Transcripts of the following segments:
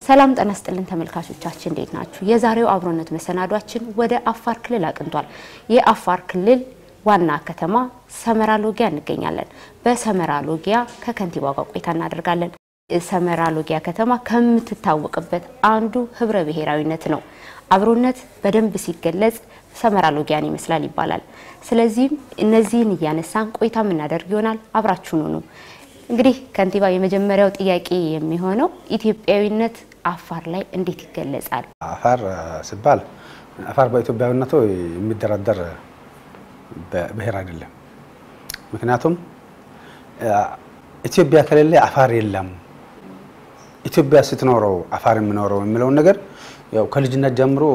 ሰላም ጤና ይስጥልን ተመልካቾቻችን እንዴት ናችሁ? የዛሬው አብሮነት መሰናዷችን ወደ አፋር ክልል አቅንቷል። የአፋር ክልል ዋና ከተማ ሰመራ ሎጊያ እንገኛለን። በሰመራ ሎጊያ ከከንቲባው ጋር ቆይታ እናደርጋለን። ሰመራ ሎጊያ ከተማ ከምትታወቅበት አንዱ ህብረ ብሔራዊነት ነው። አብሮነት በደንብ ሲገለጽ ሰመራ ሎጊያን ይመስላል ይባላል። ስለዚህም እነዚህን እያነሳን ቆይታ የምናደርግ ይሆናል። አብራችሁን ሁኑ። እንግዲህ ከንቲባ፣ የመጀመሪያው ጥያቄ የሚሆነው ኢትዮጵያዊነት አፋር ላይ እንዴት ይገለጻል? አፋር ሲባል አፋር በኢትዮጵያዊነቱ የሚደራደር ብሔር አይደለም። ምክንያቱም ኢትዮጵያ ከሌለ አፋር የለም፣ ኢትዮጵያ ስትኖረው አፋር የሚኖረው የሚለውን ነገር ያው ከልጅነት ጀምሮ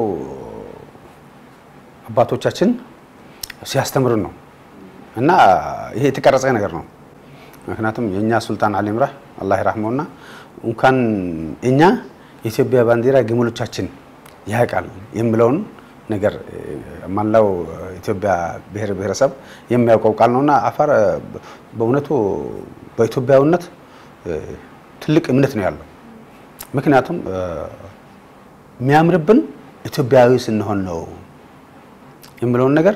አባቶቻችን ሲያስተምሩን ነው እና ይሄ የተቀረጸ ነገር ነው። ምክንያቱም የእኛ ሱልጣን አሊ ኢምራህ አላህ ይራህመውና እንኳን እኛ የኢትዮጵያ ባንዲራ ግመሎቻችን ያውቃል የሚለውን ነገር መላው ኢትዮጵያ ብሔር ብሔረሰብ የሚያውቀው ቃል ነውና አፋር በእውነቱ በኢትዮጵያዊነት ትልቅ እምነት ነው ያለው። ምክንያቱም የሚያምርብን ኢትዮጵያዊ ስንሆን ነው የሚለውን ነገር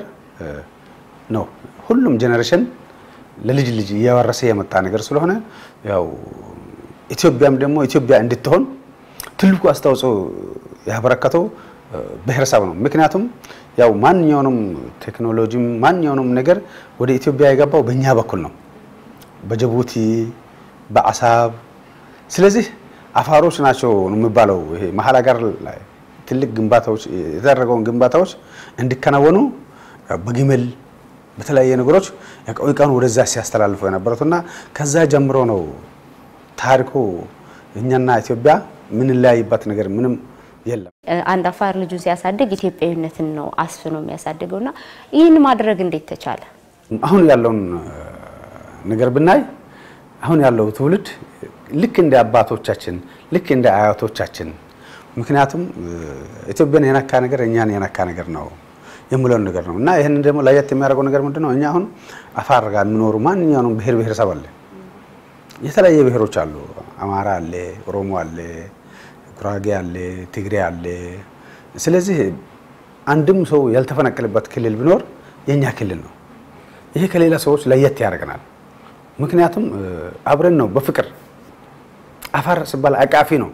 ነው ሁሉም ጄኔሬሽን ለልጅ ልጅ እያወረሰ የመጣ ነገር ስለሆነ ያው ኢትዮጵያም ደግሞ ኢትዮጵያ እንድትሆን ትልቁ አስተዋጽኦ ያበረከተው ብሔረሰብ ነው። ምክንያቱም ያው ማንኛውንም ቴክኖሎጂም ማንኛውንም ነገር ወደ ኢትዮጵያ የገባው በእኛ በኩል ነው፣ በጅቡቲ በአሳብ። ስለዚህ አፋሮች ናቸው የሚባለው ይሄ መሀል ሀገር ላይ ትልቅ ግንባታዎች የተደረገውን ግንባታዎች እንዲከናወኑ በግመል በተለያየ ነገሮች እቃውን ወደዛ ሲያስተላልፉ የነበሩት እና ከዛ ጀምሮ ነው ታሪኩ እኛና ኢትዮጵያ ምንለያይበት ነገር ምንም የለም። አንድ አፋር ልጁን ሲያሳድግ ኢትዮጵያዊነትን ነው አስፍኖ የሚያሳድገው እና ይህን ማድረግ እንዴት ተቻለ? አሁን ያለውን ነገር ብናይ አሁን ያለው ትውልድ ልክ እንደ አባቶቻችን ልክ እንደ አያቶቻችን ምክንያቱም ኢትዮጵያን የነካ ነገር እኛን የነካ ነገር ነው የምለውን ነገር ነው እና ይህንን ደግሞ ለየት የሚያደርገው ነገር ምንድን ነው? እኛ አሁን አፋር ጋር የሚኖሩ ማንኛውንም ብሔር ብሔረሰብ አለ፣ የተለያየ ብሔሮች አሉ። አማራ አለ፣ ኦሮሞ አለ፣ ጉራጌ አለ፣ ትግሬ አለ። ስለዚህ አንድም ሰው ያልተፈናቀለበት ክልል ቢኖር የእኛ ክልል ነው። ይሄ ከሌላ ሰዎች ለየት ያደርገናል። ምክንያቱም አብረን ነው በፍቅር አፋር ሲባል አቃፊ ነው።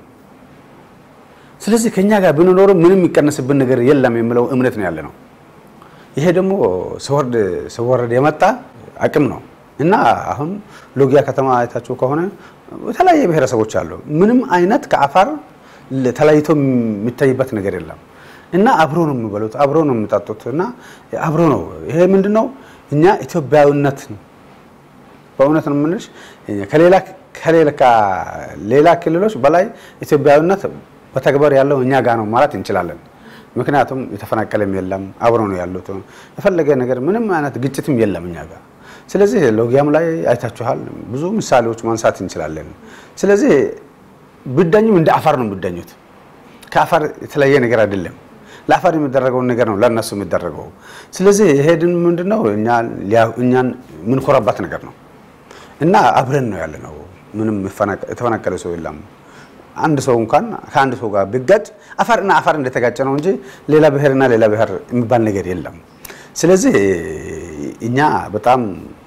ስለዚህ ከኛ ጋር ብንኖርም ምንም የሚቀነስብን ነገር የለም የሚለው እምነት ነው ያለ ነው። ይሄ ደግሞ ሲወርድ ሲወረድ የመጣ አቅም ነው እና አሁን ሎጊያ ከተማ አይታችሁ ከሆነ የተለያየ ብሔረሰቦች አሉ። ምንም አይነት ከአፋር ተለይቶ የሚታይበት ነገር የለም እና አብሮ ነው የሚበሉት፣ አብሮ ነው የሚጠጡት እና አብሮ ነው። ይሄ ምንድን ነው እኛ ኢትዮጵያዊነት በእውነት ነው የምንልሽ ከሌላ ከሌላ ክልሎች በላይ ኢትዮጵያዊነት በተግባር ያለው እኛ ጋር ነው ማለት እንችላለን። ምክንያቱም የተፈናቀለም የለም አብሮ ነው ያሉት። የፈለገ ነገር ምንም አይነት ግጭትም የለም እኛ ጋር። ስለዚህ ሎጊያም ላይ አይታችኋል፣ ብዙ ምሳሌዎች ማንሳት እንችላለን። ስለዚህ ብዳኙም እንደ አፋር ነው የሚዳኙት። ከአፋር የተለያየ ነገር አይደለም። ለአፋር የሚደረገውን ነገር ነው ለእነሱ የሚደረገው። ስለዚህ ይሄድን ምንድነው እኛን የምንኮራባት ነገር ነው እና አብረን ነው ያለ ነው። ምንም የተፈናቀለ ሰው የለም። አንድ ሰው እንኳን ከአንድ ሰው ጋር ቢጋጭ አፋርና አፋር እንደተጋጨ ነው እንጂ ሌላ ብሔርና ሌላ ብሔር የሚባል ነገር የለም። ስለዚህ እኛ በጣም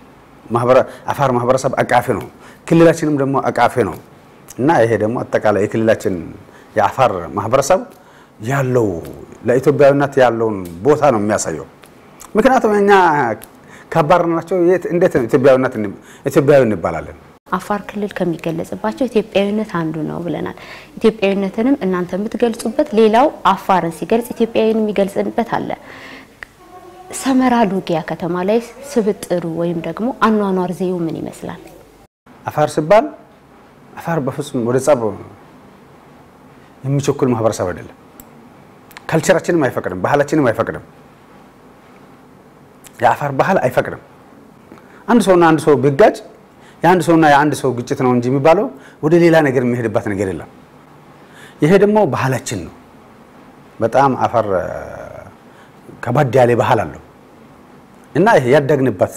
አፋር ማህበረሰብ አቃፊ ነው፣ ክልላችንም ደግሞ አቃፊ ነው እና ይሄ ደግሞ አጠቃላይ የክልላችን የአፋር ማህበረሰብ ያለው ለኢትዮጵያዊነት ያለውን ቦታ ነው የሚያሳየው። ምክንያቱም እኛ ካባረርናቸው እንዴት ኢትዮጵያዊነት ኢትዮጵያዊ እንባላለን? አፋር ክልል ከሚገለጽባቸው ኢትዮጵያዊነት አንዱ ነው ብለናል። ኢትዮጵያዊነትንም እናንተ የምትገልጹበት፣ ሌላው አፋርን ሲገልጽ ኢትዮጵያዊን የሚገልጽበት አለ። ሰመራ ሎጊያ ከተማ ላይ ስብጥሩ ወይም ደግሞ አኗኗር ዘይቤው ምን ይመስላል? አፋር ሲባል አፋር በፍጹም ወደ ጸብ የሚቸኩል ማህበረሰብ አይደለም። ካልቸራችንም አይፈቅድም፣ ባህላችንም አይፈቅድም። የአፋር ባህል አይፈቅድም። አንድ ሰውና አንድ ሰው ቢጋጭ የአንድ ሰውና የአንድ ሰው ግጭት ነው እንጂ የሚባለው ወደ ሌላ ነገር የሚሄድበት ነገር የለም። ይሄ ደግሞ ባህላችን ነው። በጣም አፋር ከባድ ያለ ባህል አለው እና ይሄ ያደግንበት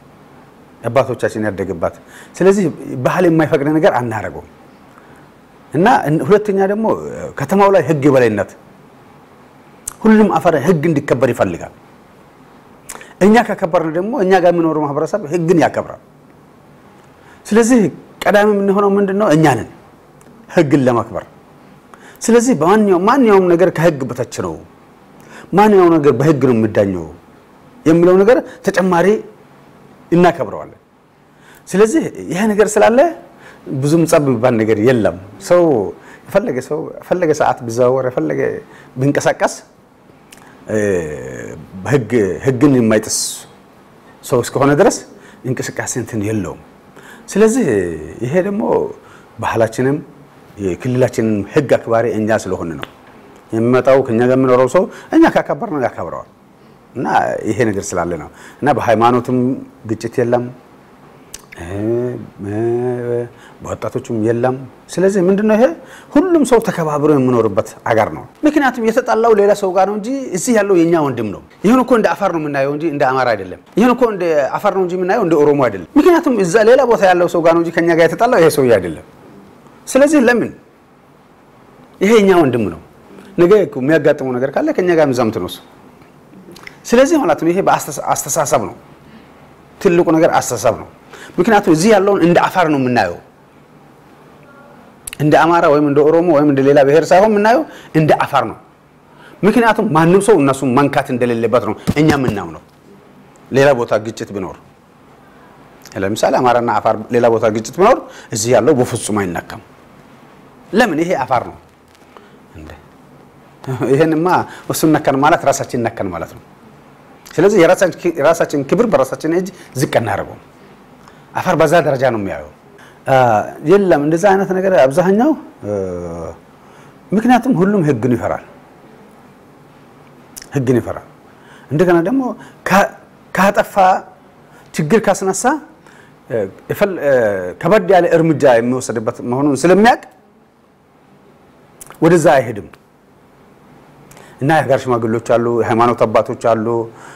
አባቶቻችን ያደግባት። ስለዚህ ባህል የማይፈቅድ ነገር አናረገውም። እና ሁለተኛ ደግሞ ከተማው ላይ ህግ የበላይነት ሁሉም አፋር ህግ እንዲከበር ይፈልጋል። እኛ ካከበርን ደግሞ እኛ ጋር የሚኖረው ማህበረሰብ ህግን ያከብራል። ስለዚህ ቀዳሚ የምንሆነው ምንድን ነው? እኛ ነን ህግን ለማክበር። ስለዚህ በማንኛውም ማንኛውም ነገር ከህግ በታች ነው፣ ማንኛውም ነገር በህግ ነው የሚዳኘው የሚለው ነገር ተጨማሪ እናከብረዋለን። ስለዚህ ይሄ ነገር ስላለ ብዙም ጸብ የሚባል ነገር የለም። ሰው የፈለገ ሰው የፈለገ ሰዓት ቢዘዋወር የፈለገ ቢንቀሳቀስ ህግን የማይጥስ ሰው እስከሆነ ድረስ እንቅስቃሴ እንትን የለውም። ስለዚህ ይሄ ደግሞ ባህላችንም የክልላችንን ህግ አክባሪ እኛ ስለሆነ ነው የሚመጣው ከኛ ጋር የሚኖረው ሰው እኛ ካከበር ነው ያከብረዋል። እና ይሄ ነገር ስላለ ነው እና በሃይማኖትም ግጭት የለም በወጣቶችም የለም። ስለዚህ ምንድነው ይሄ ሁሉም ሰው ተከባብሮ የሚኖርበት አገር ነው። ምክንያቱም የተጣላው ሌላ ሰው ጋር ነው እንጂ እዚህ ያለው የኛ ወንድም ነው። ይህን እኮ እንደ አፋር ነው የምናየው እንጂ እንደ አማራ አይደለም። ይህን እኮ እንደ አፋር ነው እንጂ የምናየው እንደ ኦሮሞ አይደለም። ምክንያቱም እዛ ሌላ ቦታ ያለው ሰው ጋር ነው እንጂ ከኛ ጋር የተጣላው ይሄ ሰውዬ አይደለም። ስለዚህ ለምን ይሄ የኛ ወንድም ነው። ነገ የሚያጋጥመው ነገር ካለ ከኛ ጋር ምዛምት ነው። ስለዚህ ማለት ነው ይሄ በአስተሳሰብ ነው። ትልቁ ነገር አስተሳሰብ ነው። ምክንያቱም እዚህ ያለውን እንደ አፋር ነው የምናየው፣ እንደ አማራ ወይም እንደ ኦሮሞ ወይም እንደ ሌላ ብሔር ሳይሆን የምናየው እንደ አፋር ነው። ምክንያቱም ማንም ሰው እነሱ መንካት እንደሌለበት ነው እኛ የምናምነው። ሌላ ቦታ ግጭት ቢኖር ለምሳሌ አማራና አፋር ሌላ ቦታ ግጭት ቢኖር እዚህ ያለው በፍጹም አይነካም። ለምን? ይሄ አፋር ነው። ይሄንማ እሱን ነካን ማለት ራሳችን ነካን ማለት ነው። ስለዚህ የራሳችን ክብር በራሳችን እጅ ዝቅ እናደርገው። አፋር በዛ ደረጃ ነው የሚያየው። የለም እንደዛ አይነት ነገር አብዛኛው፣ ምክንያቱም ሁሉም ህግን ይፈራል፣ ህግን ይፈራል። እንደገና ደግሞ ካጠፋ ችግር ካስነሳ ከበድ ያለ እርምጃ የሚወሰድበት መሆኑን ስለሚያውቅ ወደዛ አይሄድም። እና የሀገር ሽማግሌዎች አሉ፣ የሃይማኖት አባቶች አሉ።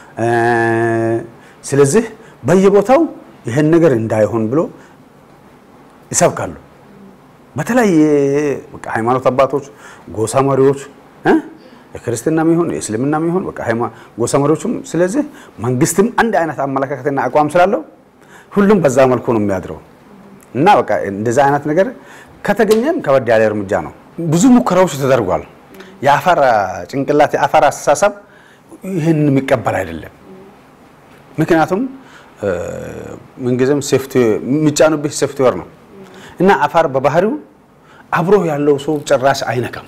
ስለዚህ በየቦታው ይህን ነገር እንዳይሆን ብሎ ይሰብካሉ። በተለያየ በቃ ሃይማኖት አባቶች፣ ጎሳ መሪዎች የክርስትናም ይሁን የእስልምናም ይሁን በቃ ጎሳ መሪዎችም። ስለዚህ መንግስትም አንድ አይነት አመለካከትና አቋም ስላለው ሁሉም በዛ መልኩ ነው የሚያድረው እና በቃ እንደዛ አይነት ነገር ከተገኘም ከበድ ያለ እርምጃ ነው። ብዙ ሙከራዎች ተደርጓል። የአፋር ጭንቅላት የአፋር አስተሳሰብ ይህን የሚቀበል አይደለም። ምክንያቱም ምንጊዜም የሚጫኑብህ ሶፍትዌር ነው እና አፋር በባህሪው አብሮ ያለው ሰው ጭራሽ አይነካም።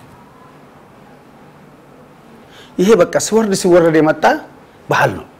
ይሄ በቃ ሲወርድ ሲወረድ የመጣ ባህል ነው።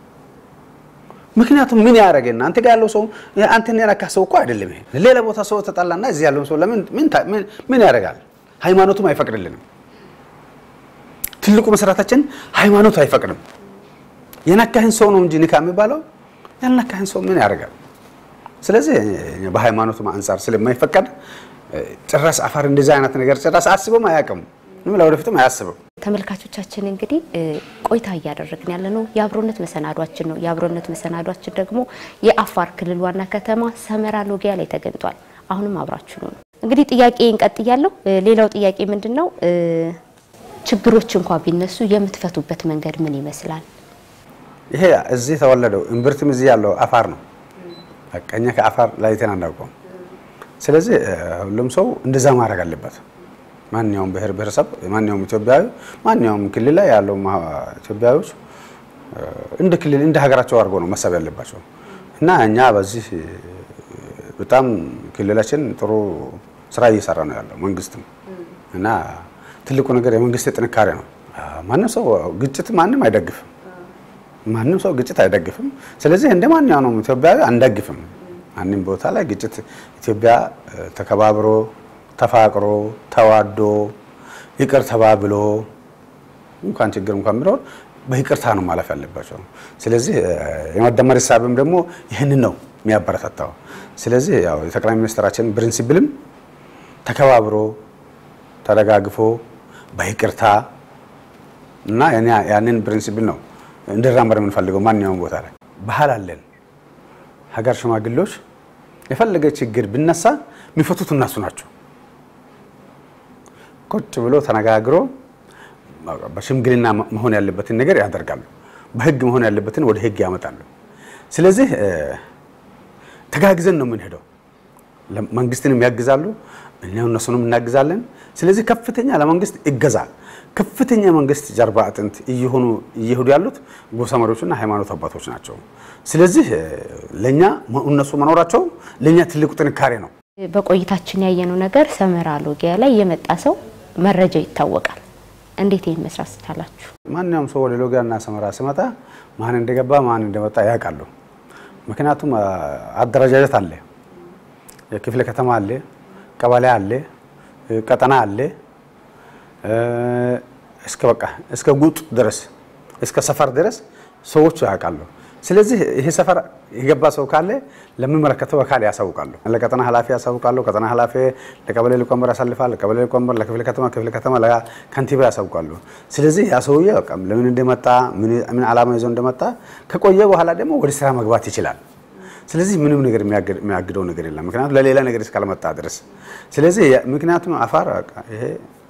ምክንያቱም ምን ያደረገና አንተ ጋር ያለው ሰው አንተን የነካ ሰው እኮ አይደለም። ይሄ ሌላ ቦታ ሰው ተጣላና እዚህ ያለውን ሰው ለምን ምን ያደርጋል? ሃይማኖቱም አይፈቅድልንም። ትልቁ መሰረታችን ሃይማኖት አይፈቅድም። የነካህን ሰው ነው እንጂ ንካ የሚባለው ያልነካህን ሰው ምን ያደርጋል? ስለዚህ በሃይማኖቱ አንጻር ስለማይፈቀድ ጭራሽ አፋር እንደዚህ አይነት ነገር ጭራሽ አስበም አያውቅም፣ ለወደፊትም አያስብም። ተመልካቾቻችን እንግዲህ ቆይታ እያደረግን ያለ ነው የአብሮነት መሰናዷችን ነው። የአብሮነት መሰናዷችን ደግሞ የአፋር ክልል ዋና ከተማ ሰመራ ሎጊያ ላይ ተገኝቷል። አሁንም አብራችሁ ነው። እንግዲህ ጥያቄ እንቀጥያለሁ። ሌላው ጥያቄ ምንድን ነው? ችግሮች እንኳ ቢነሱ የምትፈቱበት መንገድ ምን ይመስላል? ይሄ እዚህ ተወለደው እምብርትም እዚህ ያለው አፋር ነው። በቃ እኛ ከአፋር ላይተን አናውቀውም። ስለዚህ ሁሉም ሰው እንደዛ ማድረግ አለበት። ማንኛውም ብሔር ብሔረሰብ፣ ማንኛውም ኢትዮጵያዊ፣ ማንኛውም ክልል ላይ ያለው ኢትዮጵያዊዎች እንደ ክልል እንደ ሀገራቸው አድርጎ ነው መሳብ ያለባቸው እና እኛ በዚህ በጣም ክልላችን ጥሩ ስራ እየሰራ ነው ያለው መንግስትም እና ትልቁ ነገር የመንግስት ጥንካሬ ነው። ማንም ሰው ግጭት ማንም አይደግፍም። ማንም ሰው ግጭት አይደግፍም። ስለዚህ እንደ ማንኛውም ኢትዮጵያዊ አንደግፍም። ማንም ቦታ ላይ ግጭት ኢትዮጵያ ተከባብሮ ተፋቅሮ ተዋዶ ይቅር ተባብሎ እንኳን ችግር እንኳን ቢኖር በይቅርታ ነው ማለፍ ያለባቸው። ስለዚህ የመደመር ሂሳብም ደግሞ ይህንን ነው የሚያበረታታው። ስለዚህ ያው የጠቅላይ ሚኒስትራችን ፕሪንሲፕልም ተከባብሮ ተደጋግፎ በይቅርታ እና ያንን ፕሪንሲፕል ነው እንዲራመድ የምንፈልገው ማንኛውም ቦታ ላይ ባህል አለን። ሀገር ሽማግሌዎች የፈለገ ችግር ቢነሳ የሚፈቱት እነሱ ናቸው። ቁጭ ብሎ ተነጋግሮ በሽምግልና መሆን ያለበትን ነገር ያደርጋሉ። በህግ መሆን ያለበትን ወደ ህግ ያመጣሉ። ስለዚህ ተጋግዘን ነው የምንሄደው። መንግስትንም ያግዛሉ፣ እኛ እነሱንም እናግዛለን። ስለዚህ ከፍተኛ ለመንግስት እገዛ ከፍተኛ መንግስት ጀርባ አጥንት እየሆኑ እየሄዱ ያሉት ጎሳ መሪዎችና ሃይማኖት አባቶች ናቸው። ስለዚህ ለኛ እነሱ መኖራቸው ለኛ ትልቁ ጥንካሬ ነው። በቆይታችን ያየነው ነገር ሰመራ ሎጊያ ላይ የመጣ ሰው መረጃ ይታወቃል። እንዴት ይህን መስራት ስቻላችሁ? ማንኛውም ሰው ወደ ሎጊያና ሰመራ ሲመጣ ማን እንደገባ ማን እንደመጣ ያውቃሉ። ምክንያቱም አደረጃጀት አለ፣ የክፍለ ከተማ አለ፣ ቀበሌ አለ፣ ቀጠና አለ እስከ በቃ እስከ ጉጥ ድረስ እስከ ሰፈር ድረስ ሰዎቹ ያውቃሉ። ስለዚህ ይሄ ሰፈር የገባ ሰው ካለ ለሚመለከተው አካል ያሳውቃሉ። ለቀጠና ኃላፊ ያሳውቃሉ። ቀጠና ኃላፊ ለቀበሌ ሊቀመንበር ያሳልፋል። ቀበሌ ሊቀመንበር ለክፍለ ከተማ፣ ክፍለ ከተማ ለከንቲባ ያሳውቃሉ። በቃ ሰውዬ በቃ ለምን እንደመጣ ምን ዓላማ ይዞ እንደመጣ ከቆየ በኋላ ደግሞ ወደ ስራ መግባት ይችላል። ስለዚህ ምንም ነገር የሚያግደው ነገር የለም። ምክንያቱም ለሌላ ነገር እስካልመጣ ድረስ ስለዚህ ምክንያቱም አፋር ይሄ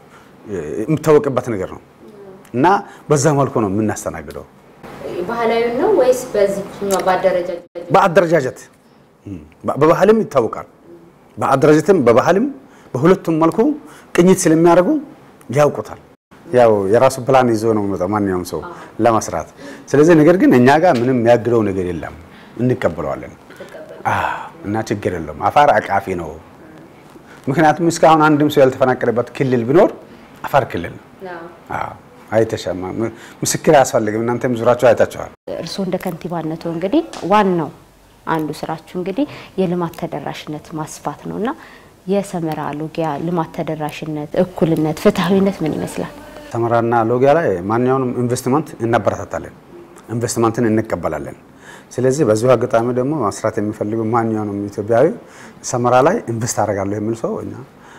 የሚታወቅበት ነገር ነው እና በዛ መልኩ ነው የምናስተናግደው። ባህላዊ ነው ወይስ በዚህ በአደረጃጀት? በአደረጃጀት በባህልም ይታወቃል። በአደረጃጀትም በባህልም በሁለቱም መልኩ ቅኝት ስለሚያደርጉ ያውቁታል። ያው የራሱ ፕላን ይዞ ነው የሚመጣው ማንኛውም ሰው ለመስራት። ስለዚህ ነገር ግን እኛ ጋር ምንም የሚያግደው ነገር የለም፣ እንቀበለዋለን እና ችግር የለም። አፋር አቃፊ ነው። ምክንያቱም እስካሁን አንድም ሰው ያልተፈናቀለበት ክልል ቢኖር አፋር ክልል ነው። አይተሻማ ምስክር አያስፈልግም። እናንተም ዙራችሁ አይታችኋል። እርስዎ እንደ ከንቲባነቱ እንግዲህ ዋናው አንዱ ስራችሁ እንግዲህ የልማት ተደራሽነት ማስፋት ነው እና የሰመራ ሎጊያ ልማት ተደራሽነት፣ እኩልነት፣ ፍትሐዊነት ምን ይመስላል? ሰመራና ሎጊያ ላይ ማንኛውንም ኢንቨስትመንት እናበረታታለን፣ ኢንቨስትመንትን እንቀበላለን። ስለዚህ በዚሁ አጋጣሚ ደግሞ መስራት የሚፈልጉ ማንኛውንም ኢትዮጵያዊ ሰመራ ላይ ኢንቨስት አደርጋለሁ የሚል ሰው እኛ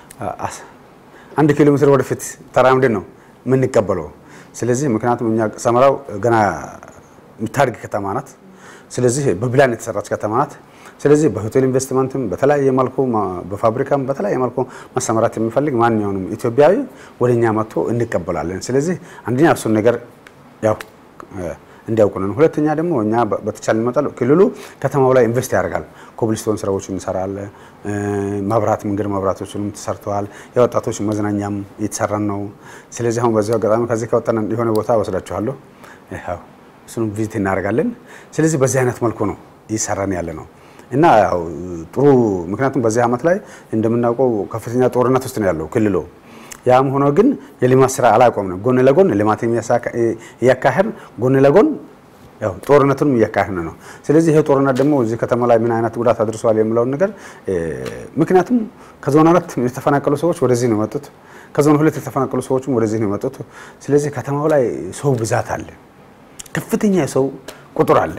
አንድ ኪሎ ሜትር ወደፊት ተራምድን ነው የምንቀበለው። ስለዚህ ምክንያቱም እኛ ሰመራው ገና የምታድግ ከተማ ናት። ስለዚህ በፕላን የተሰራች ከተማ ናት። ስለዚህ በሆቴል ኢንቨስትመንትም በተለያየ መልኩ በፋብሪካም በተለያየ መልኩ መሰማራት የሚፈልግ ማንኛውንም ኢትዮጵያዊ ወደ እኛ መጥቶ እንቀበላለን። ስለዚህ አንደኛ እሱን ነገር ያው እንዲያውቁንን፣ ሁለተኛ ደግሞ እኛ በተቻለ መጠን ክልሉ ከተማው ላይ ኢንቨስት ያደርጋል። ኮብልስቶን ስራዎችን እንሰራለን። መብራት መንገድ መብራቶችንም ተሰርተዋል። የወጣቶች መዝናኛም እየተሰራን ነው። ስለዚህ አሁን በዚሁ አጋጣሚ ከዚህ ከወጣን የሆነ ቦታ ወስዳችኋለሁ። ያው እሱንም ቪዚት እናደርጋለን። ስለዚህ በዚህ አይነት መልኩ ነው እየሰራን ያለ ነው እና ያው ጥሩ ምክንያቱም በዚህ ዓመት ላይ እንደምናውቀው ከፍተኛ ጦርነት ውስጥ ነው ያለው ክልሉ። ያም ሆኖ ግን የልማት ስራ አላቆምንም። ጎን ለጎን ልማት እያካሄድን ጎን ለጎን ያው ጦርነቱንም እያካሄድን ነው። ስለዚህ ይሄ ጦርነት ደግሞ እዚህ ከተማ ላይ ምን አይነት ጉዳት አድርሷል የሚለውን ነገር ምክንያቱም ከዞን አራት የተፈናቀሉ ሰዎች ወደዚህ ነው የመጡት። ከዞን ሁለት የተፈናቀሉ ሰዎችም ወደዚህ ነው የመጡት። ስለዚህ ከተማው ላይ ሰው ብዛት አለ፣ ከፍተኛ የሰው ቁጥር አለ፣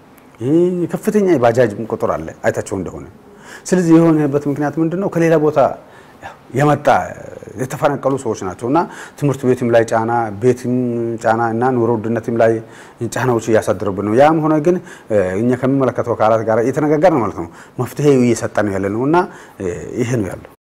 ከፍተኛ የባጃጅ ቁጥር አለ አይታቸው እንደሆነ። ስለዚህ የሆነበት ምክንያት ምንድን ነው? ከሌላ ቦታ የመጣ የተፈናቀሉ ሰዎች ናቸው እና ትምህርት ቤትም ላይ ጫና፣ ቤትም ጫና እና ኑሮ ውድነትም ላይ ጫናዎች እያሳደሩብን ነው። ያም ሆነ ግን እኛ ከሚመለከተው አካላት ጋር እየተነጋገር ነው ማለት ነው። መፍትሄ እየሰጠ ነው ያለ ነው እና ይሄ ነው ያለው።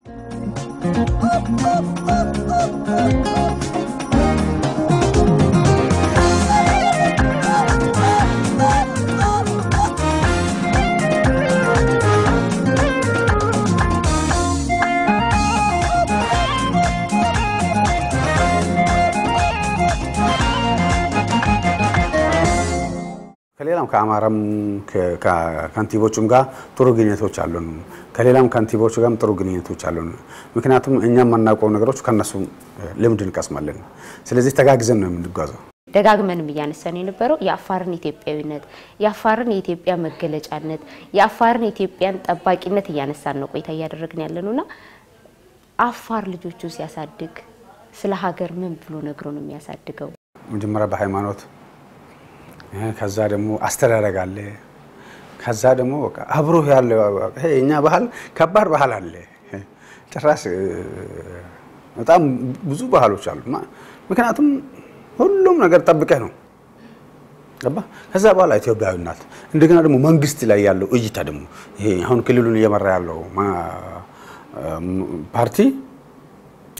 ከሌላም ከአማራም ከንቲቦቹም ጋር ጥሩ ግንኙነቶች አሉን። ከሌላም ከንቲቦቹ ጋርም ጥሩ ግንኙነቶች አሉን። ምክንያቱም እኛ የማናውቀው ነገሮች ከነሱ ልምድ እንቀስማለን። ስለዚህ ተጋግዘን ነው የምንጓዘው። ደጋግመንም እያነሳን የነበረው የአፋርን ኢትዮጵያዊነት፣ የአፋርን የኢትዮጵያ መገለጫነት፣ የአፋርን የኢትዮጵያን ጠባቂነት እያነሳን ነው ቆይታ እያደረግን ያለ ነውና አፋር ልጆቹ ሲያሳድግ ስለ ሀገር ምን ብሎ ነግሮ ነው የሚያሳድገው? መጀመሪያ በሃይማኖት ከዛ ደግሞ አስተዳደግ አለ። ከዛ ደግሞ በቃ አብሮ ያለ ይሄ የኛ ባህል ከባድ ባህል አለ። ጭራሽ በጣም ብዙ ባህሎች አሉ። ምክንያቱም ሁሉም ነገር ጠብቀህ ነው ገባ። ከዛ በኋላ ኢትዮጵያዊ ናት። እንደገና ደግሞ መንግስት ላይ ያለው እይታ ደግሞ ይሄ አሁን ክልሉን እየመራ ያለው ፓርቲ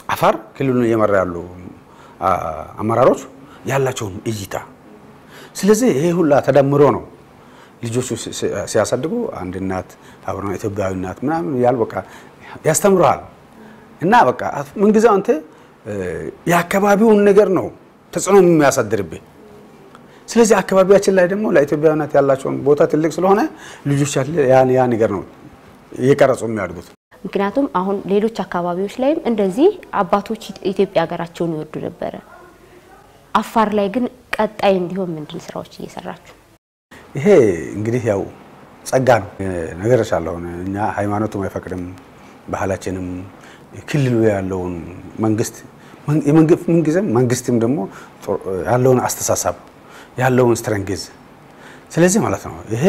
አፋር ክልሉን እየመራ ያሉ አመራሮች ያላቸውን እይታ ስለዚህ ይሄ ሁላ ተደምሮ ነው ልጆቹ ሲያሳድጉ አንድ እናት አብረ ኢትዮጵያዊ እናት ምናምን ያል በቃ ያስተምረሃል እና በቃ ምንጊዜው አንተ የአካባቢውን ነገር ነው ተጽዕኖ የሚያሳድርብህ። ስለዚህ አካባቢያችን ላይ ደግሞ ለኢትዮጵያዊነት ያላቸውን ቦታ ትልቅ ስለሆነ ልጆች ያን ያ ነገር ነው እየቀረጹ የሚያድጉት። ምክንያቱም አሁን ሌሎች አካባቢዎች ላይም እንደዚህ አባቶች ኢትዮጵያ ሀገራቸውን ይወዱ ነበረ። አፋር ላይ ግን ቀጣይ እንዲሆን ምንድን ስራዎች እየሰራችሁ? ይሄ እንግዲህ ያው ጸጋ ነው ነገር ሻለሁ እኛ ሃይማኖቱም አይፈቅድም ባህላችንም ክልሉ ያለውን መንግስት ምንጊዜም መንግስትም ደግሞ ያለውን አስተሳሰብ ያለውን ስትረንግዝ ስለዚህ ማለት ነው ይሄ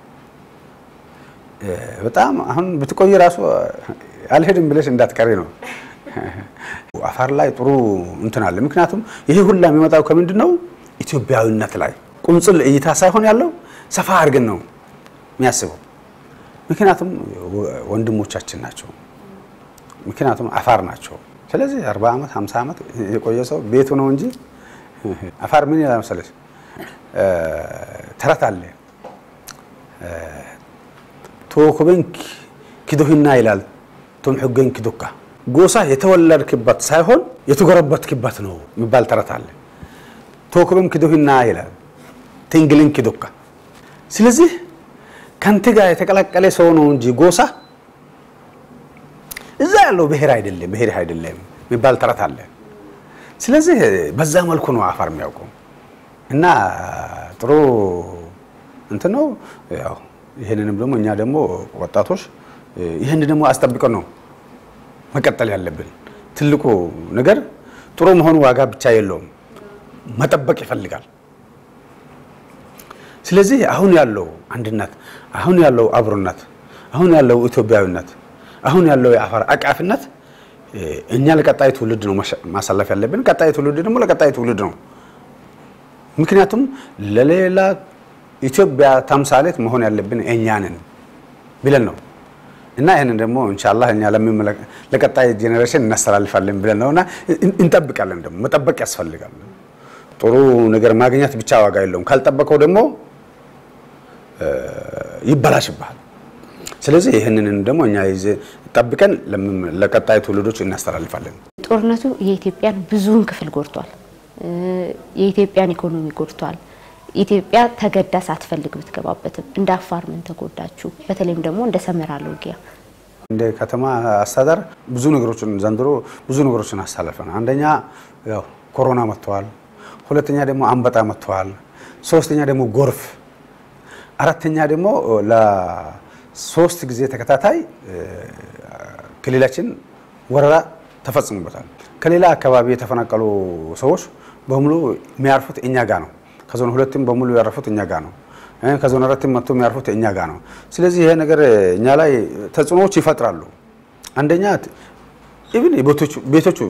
በጣም አሁን ብትቆይ ራሱ አልሄድም ብለሽ እንዳትቀሪ ነው። አፋር ላይ ጥሩ እንትን አለ። ምክንያቱም ይሄ ሁላ የሚመጣው ከምንድን ነው? ኢትዮጵያዊነት ላይ ቁንጽል እይታ ሳይሆን ያለው ሰፋ አድርገን ነው የሚያስበው። ምክንያቱም ወንድሞቻችን ናቸው። ምክንያቱም አፋር ናቸው። ስለዚህ 40 ዓመት 50 ዓመት የቆየ ሰው ቤቱ ነው እንጂ አፋር ምን ይላል መሰለሽ? ተረት አለ ቶኮበን ኪዶህና ይላል ቶም ሕገን ኪዶካ ጎሳ የተወለድክበት ሳይሆን የተጎረበትክበት ነው የሚባል ተረት አለ። ቶኮበን ኪዶህና ይላል ትንግልን ኪዶካ። ስለዚህ ከንት ጋር የተቀላቀለ ሰው ነው እንጂ ጎሳ እዛ ያለው ብሔር አይደለም ብሔር አይደለም የሚባል ተረት አለ። ስለዚህ በዛ መልኩ ነው አፋር የሚያውቀው እና ጥሩ እንትን ነው ያው ይህንንም ደግሞ እኛ ደግሞ ወጣቶች ይህን ደግሞ አስጠብቀን ነው መቀጠል ያለብን። ትልቁ ነገር ጥሩ መሆኑ ዋጋ ብቻ የለውም፣ መጠበቅ ይፈልጋል። ስለዚህ አሁን ያለው አንድነት፣ አሁን ያለው አብሮነት፣ አሁን ያለው ኢትዮጵያዊነት፣ አሁን ያለው የአፋር አቃፊነት እኛ ለቀጣይ ትውልድ ነው ማሳለፍ ያለብን። ቀጣይ ትውልድ ደግሞ ለቀጣይ ትውልድ ነው። ምክንያቱም ለሌላ ኢትዮጵያ ተምሳሌት መሆን ያለብን እኛ ነን ብለን ነው እና ይህንን ደግሞ ኢንሻአላህ እኛ ለቀጣይ ጄኔሬሽን እናስተላልፋለን ብለን ነው እና እንጠብቃለን። ደግሞ መጠበቅ ያስፈልጋል። ጥሩ ነገር ማግኘት ብቻ ዋጋ የለውም። ካልጠበቀው ደግሞ ይበላሽብሃል። ስለዚህ ይህንን ደግሞ እኛ ጠብቀን ለቀጣይ ትውልዶች እናስተላልፋለን። ጦርነቱ የኢትዮጵያን ብዙውን ክፍል ጎድቷል። የኢትዮጵያን ኢኮኖሚ ጎድቷል። ኢትዮጵያ ተገዳ ሳትፈልግ ብትገባበትም እንደ አፋር ምን ተጎዳችሁ? በተለይም ደግሞ እንደ ሰመራ ሎጊያ እንደ ከተማ አስተዳደር ብዙ ነገሮችን ዘንድሮ ብዙ ነገሮችን አሳልፈናል። አንደኛ ያው ኮሮና መጥተዋል። ሁለተኛ ደግሞ አንበጣ መጥተዋል። ሶስተኛ ደግሞ ጎርፍ፣ አራተኛ ደግሞ ለሶስት ጊዜ ተከታታይ ክልላችን ወረራ ተፈጽሞበታል። ከሌላ አካባቢ የተፈናቀሉ ሰዎች በሙሉ የሚያርፉት እኛ ጋር ነው። ከዞን ሁለትም በሙሉ ያረፉት እኛ ጋር ነው። ከዞን አራትም መጥቶ የሚያርፉት እኛ ጋር ነው። ስለዚህ ይሄ ነገር እኛ ላይ ተጽዕኖዎች ይፈጥራሉ። አንደኛ ኢቭን ቤቶቹ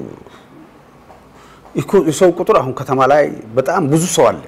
የሰው ቁጥር አሁን ከተማ ላይ በጣም ብዙ ሰው አለ።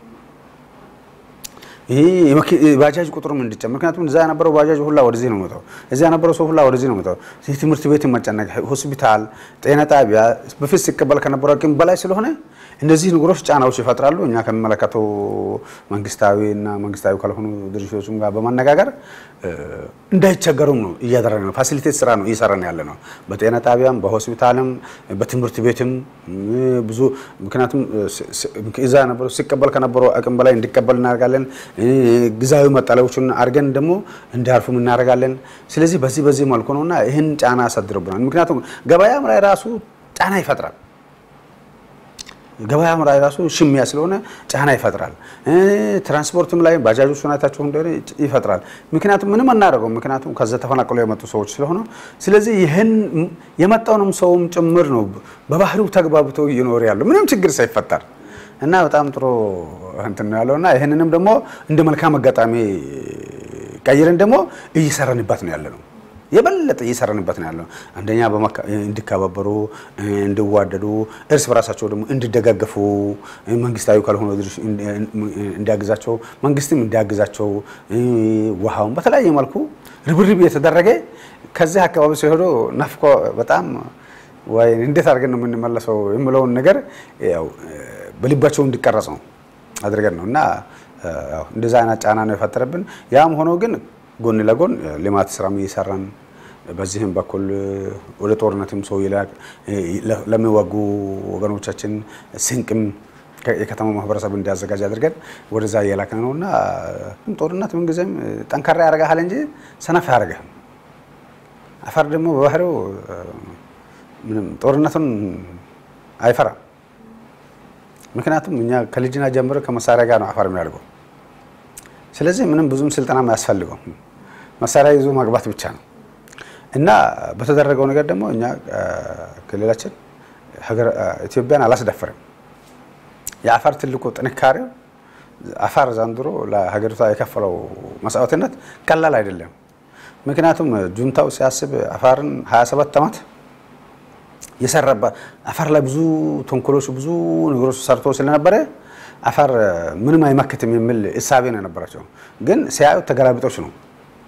ይህ ባጃጅ ቁጥሩም እንዲጨምር ምክንያቱም እዛ የነበረው ባጃጅ ሁላ ወደዚህ ነው መጣው፣ እዚያ የነበረው ሰው ሁላ ወደዚህ ነው መጣው። ትምህርት ቤት መጨነቅ፣ ሆስፒታል፣ ጤና ጣቢያ በፊት ሲቀበል ከነበረው አቅም በላይ ስለሆነ እነዚህ ነገሮች ጫናዎች ይፈጥራሉ። እኛ ከሚመለከተው መንግስታዊ እና መንግስታዊ ካልሆኑ ድርጅቶችም ጋር በማነጋገር እንዳይቸገሩም ነው እያደረገ ነው። ፋሲሊቴት ስራ ነው እየሰራን ያለ ነው። በጤና ጣቢያም፣ በሆስፒታልም፣ በትምህርት ቤትም ብዙ ምክንያቱም እዛ ነበረው ሲቀበል ከነበረው አቅም በላይ እንዲቀበል እናደርጋለን። ጊዜያዊ መጠለያዎችን አድርገን ደግሞ እንዲያርፉም እናደርጋለን። ስለዚህ በዚህ በዚህ መልኩ ነውና ይህን ጫና ያሳድርብናል። ምክንያቱም ገበያም ላይ ራሱ ጫና ይፈጥራል። ገበያም ላይ ራሱ ሽሚያ ስለሆነ ጫና ይፈጥራል። ትራንስፖርትም ላይ ባጃጆች ሁኔታቸው እንደሆነ ይፈጥራል። ምክንያቱም ምንም አናደርገው፣ ምክንያቱም ከዛ ተፈናቅለው የመጡ ሰዎች ስለሆነ፣ ስለዚህ ይህን የመጣውንም ሰውም ጭምር ነው በባህሪው ተግባብተው እየኖር ያሉ ምንም ችግር ሳይፈጠር እና በጣም ጥሩ እንትን ነው ያለው እና ይህንንም ደግሞ እንደ መልካም አጋጣሚ ቀይረን ደግሞ እየሰራንበት ነው ያለ ነው የበለጠ እየሰራንበት ነው ያለው። አንደኛ እንዲከባበሩ፣ እንዲዋደዱ፣ እርስ በራሳቸው ደግሞ እንዲደጋገፉ መንግስታዊ ካልሆነ እንዲያግዛቸው፣ መንግስትም እንዲያግዛቸው ውሃውን በተለያየ መልኩ ርብርብ የተደረገ ከዚህ አካባቢ ሲሄዱ ናፍቆ በጣም ወይ እንዴት አድርገን ነው የምንመለሰው የሚለውን ነገር ያው በልባቸው እንዲቀረጽ ነው አድርገን ነው እና ያው እንደዛ አይነት ጫና ነው የፈጠረብን። ያም ሆኖ ግን ጎን ለጎን ልማት ስራም እየሰራን በዚህም በኩል ወደ ጦርነትም ሰው ይላክ ለሚወጉ ወገኖቻችን ስንቅም የከተማ ማህበረሰብ እንዲያዘጋጅ አድርገን ወደዛ እየላክን ነው እና ጦርነት ምንጊዜም ጠንካራ ያደርግሃል እንጂ ሰነፍ አያደርግህም። አፋር ደግሞ በባህሪው ምንም ጦርነቱን አይፈራም። ምክንያቱም እኛ ከልጅና ጀምሮ ከመሳሪያ ጋር ነው አፋር የሚያደርገው። ስለዚህ ምንም ብዙም ስልጠና አያስፈልገው መሳሪያ ይዞ ማግባት ብቻ ነው እና በተደረገው ነገር ደግሞ እኛ ክልላችን ኢትዮጵያን አላስደፈርም። የአፋር ትልቁ ጥንካሬው አፋር ዘንድሮ ለሀገሪቷ የከፈለው መስዋዕትነት ቀላል አይደለም። ምክንያቱም ጁንታው ሲያስብ አፋርን 27 ዓመት የሰራባት አፋር ላይ ብዙ ተንኮሎች፣ ብዙ ነገሮች ሰርቶ ስለነበረ አፋር ምንም አይመክትም የሚል እሳቤ ነው የነበራቸው። ግን ሲያዩ ተገላቢጦች ነው።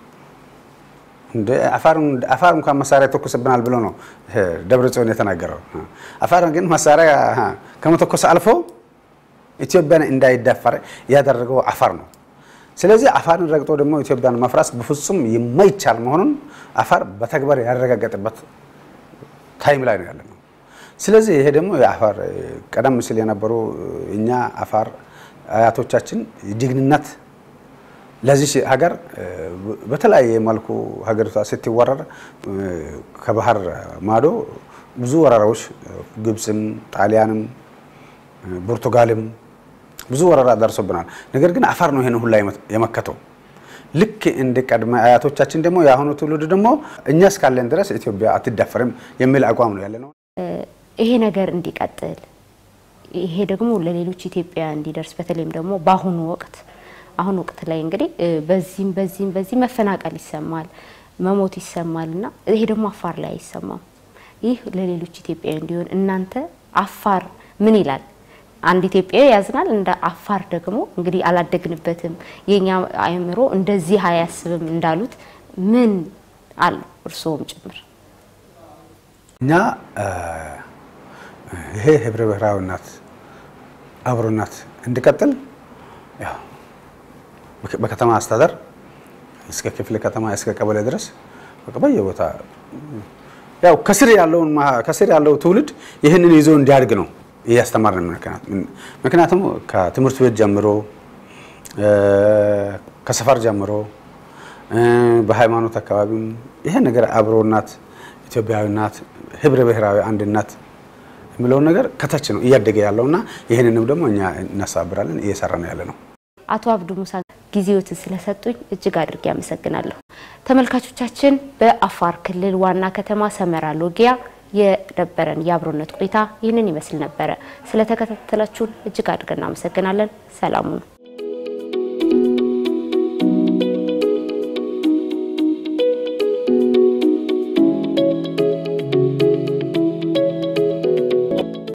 አፋር እንኳን መሳሪያ ተኩስብናል ብሎ ነው ደብረ ጽዮን የተናገረው። አፋር ግን መሳሪያ ከመተኮስ አልፎ ኢትዮጵያን እንዳይዳፈር ያደረገው አፋር ነው። ስለዚህ አፋርን ረግጦ ደግሞ ኢትዮጵያን መፍራስ በፍጹም የማይቻል መሆኑን አፋር በተግባር ያረጋገጠበት ታይም ላይ ነው ያለ ነው። ስለዚህ ይሄ ደግሞ የአፋር ቀደም ሲል የነበሩ እኛ አፋር አያቶቻችን ጀግንነት ለዚህ ሀገር በተለያየ መልኩ ሀገሪቷ ስትወረር ከባህር ማዶ ብዙ ወረራዎች ግብፅም፣ ጣሊያንም፣ ፖርቱጋልም ብዙ ወረራ ደርሶብናል። ነገር ግን አፋር ነው ይሄን ሁላ የመከተው። ልክ እንደ ቀድመ አያቶቻችን ደግሞ የአሁኑ ትውልድ ደግሞ እኛ እስካለን ድረስ ኢትዮጵያ አትዳፈርም የሚል አቋም ነው ያለ ነው። ይሄ ነገር እንዲቀጥል ይሄ ደግሞ ለሌሎች ኢትዮጵያ እንዲደርስ በተለይም ደግሞ በአሁኑ ወቅት አሁን ወቅት ላይ እንግዲህ በዚህም በዚህም በዚህ መፈናቀል ይሰማል፣ መሞት ይሰማል እና ይሄ ደግሞ አፋር ላይ አይሰማም። ይህ ለሌሎች ኢትዮጵያዊ እንዲሆን እናንተ አፋር ምን ይላል? አንድ ኢትዮጵያዊ ያዝናል። እንደ አፋር ደግሞ እንግዲህ አላደግንበትም፣ የኛ አእምሮ እንደዚህ አያስብም እንዳሉት ምን አለው እርስዎም ጭምር እኛ ይሄ ህብረ ብሔራዊነት አብሮነት እንዲቀጥል ያው በከተማ አስተዳደር እስከ ክፍለ ከተማ እስከ ቀበሌ ድረስ በየቦታ ያው ከስር ያለውን ከስር ያለው ትውልድ ይህንን ይዞ እንዲያድግ ነው እያስተማርን። ምክንያቱም ከትምህርት ቤት ጀምሮ ከሰፈር ጀምሮ በሃይማኖት አካባቢም ይሄ ነገር አብሮናት፣ ኢትዮጵያዊናት፣ ህብረ ብሔራዊ አንድነት የሚለውን ነገር ከታች ነው እያደገ ያለውና ይህንንም ደግሞ እኛ እናሳብራለን እየሰራ ነው ያለ ነው። አቶ አብዱ ሙሳ ጊዜዎትን ስለሰጡኝ እጅግ አድርጌ አመሰግናለሁ። ተመልካቾቻችን በአፋር ክልል ዋና ከተማ ሰመራ ሎጊያ የነበረን የአብሮነት ቆይታ ይህንን ይመስል ነበረ። ስለተከታተላችሁን እጅግ አድርገን እናመሰግናለን። ሰላሙ ነው።